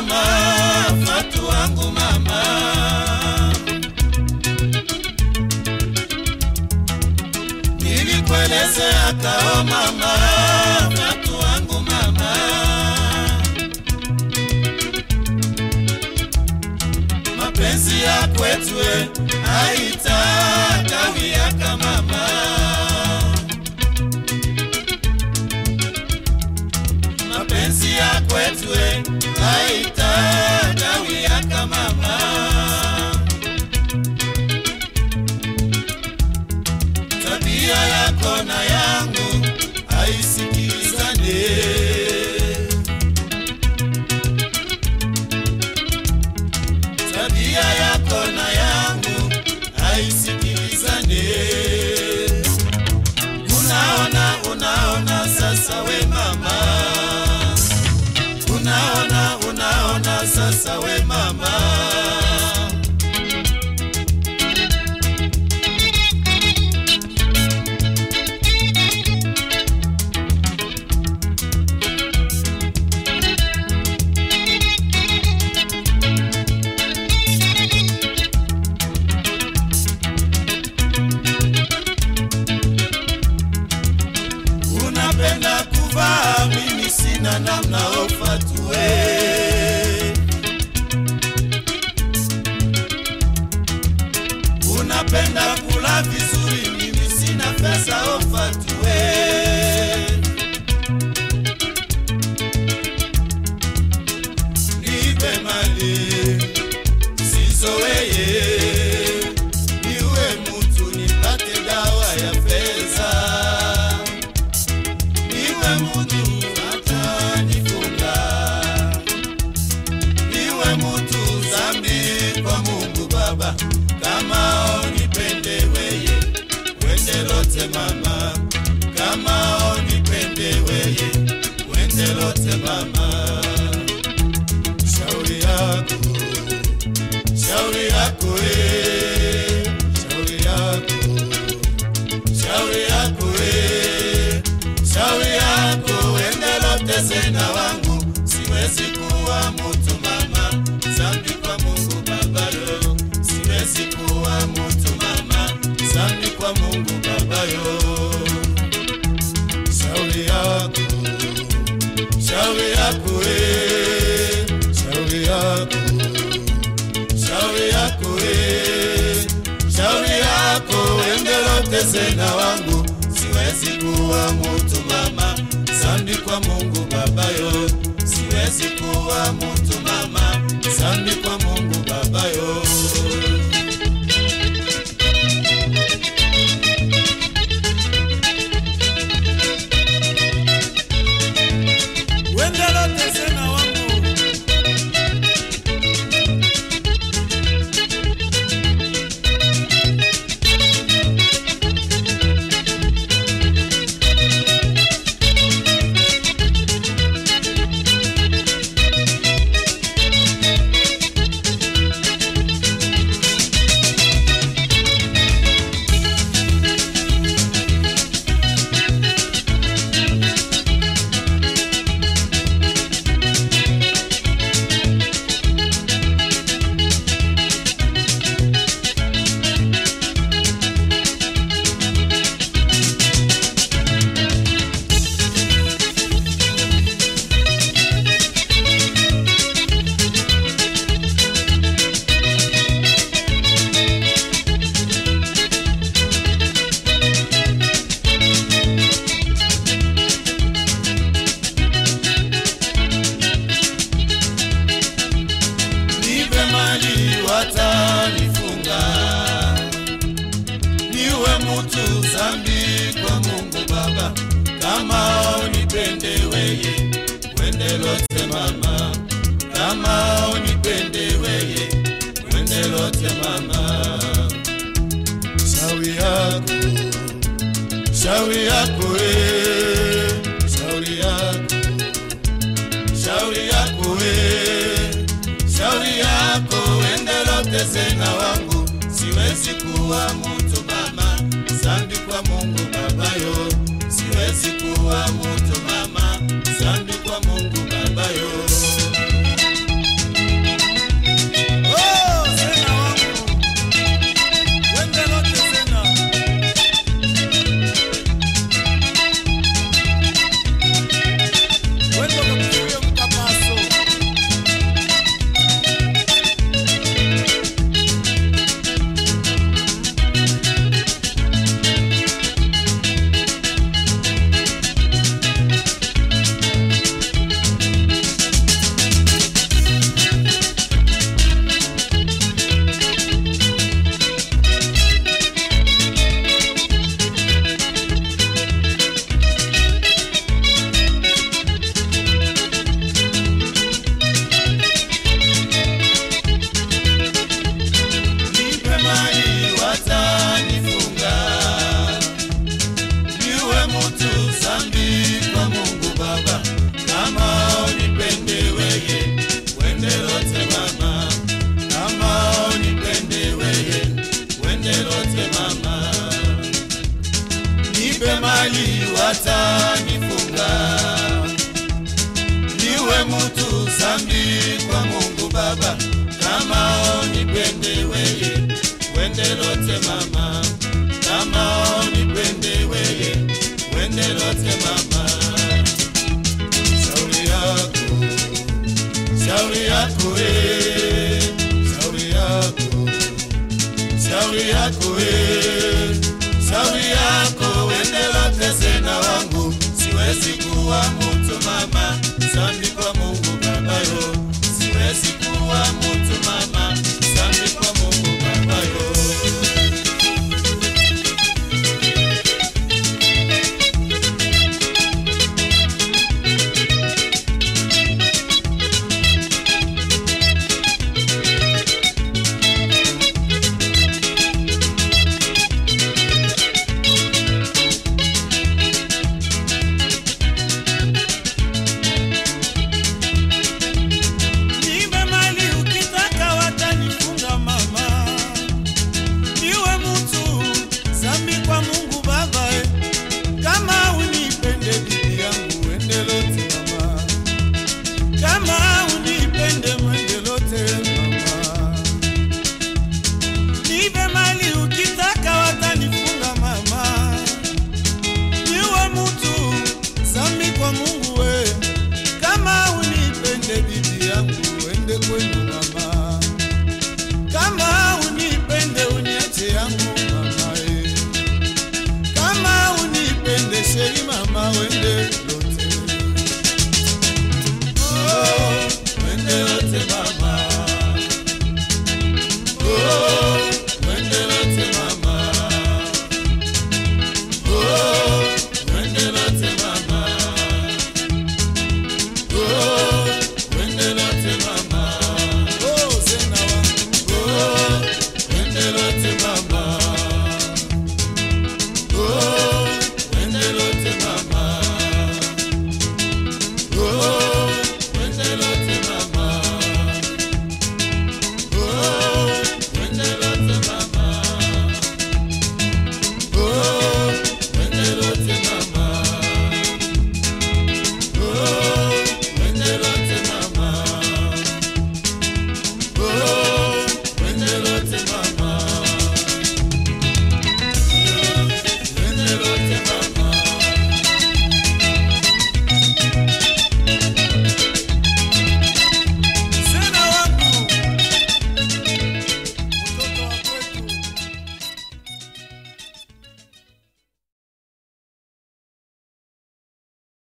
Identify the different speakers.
Speaker 1: mama, Fatu wangu mama. Nilikuelezea kao mama, Fatu wangu mama. Mapenzi ya kwetu eh, haitakawia mama. mapenzi ya kwetu eh, haitakawia mama. Tabia yako na yangu haisikilizane. Tabia yako na yangu haisikilizane. Unaona, unaona sasa we mama unaona unaona sasa we mama unapenda kuvaa mimi sina namna ofatue unapenda kula vizuri mimi sina pesa ofatue nipe mali sizoweye niwe mutu nipate dawa ya pesa niwe mutu atanifunga, niwe mutu zambi kwa Mungu Baba, kama onipende weye wende lote mama, kama onipende weye wende lote mama, shauri yako shauri yako eh, shauri yako shauri yako we, shauri yako wende tena wangu, siwezi kuwa mutu mama, zambi kwa Mungu Baba yo, siwezi kuwa mutu mama, zambi kwa Mungu Baba yo. Shauri yako, shauri yako we, shauri yako shauri yako we, shauri yako endelote zena wangu, siwezi kuwa mutu mama, zambi kwa Mungu Baba yo, siwezi kuwa mutu mama, zambi kwa Mungu Baba yo. Wendelote zena wangu nipe mali watanifunga, niwe mutu zambi kwa Mungu Baba, kama unipende weye wende lote mama, kama unipende weye wende lote mama, shauri yako shauri yako we, shauri yako shauri yako we, shauri yako endelote zena wangu, siwezi kuwa mutu mama, zambi kwa Mungu Baba yo, siwezi kuwa mutu mama, zambi kwa Mungu Baba yo. baba kama unipende weye wende lote mama kama unipende weye wende lote mama shauri yako shauri yako eh shauri yako shauri yako eh shauri yako wende lote sena wangu siwezi kuwa mtu mama sambi kwa Mungu baba yo siwezi kuwa mtu mama sambi kwa Mungu baba yo
Speaker 2: Nipe mali ukitaka watanifunga mama, niwe mtu zambi kwa Mungu Baba eh. Kama unipende bibi yangu wende lote mama, kama unipende mwende lote mama. Nipe mali ukitaka watanifunga mama, niwe mtu zambi kwa Mungu we kama unipende bibi yangu wende kwenu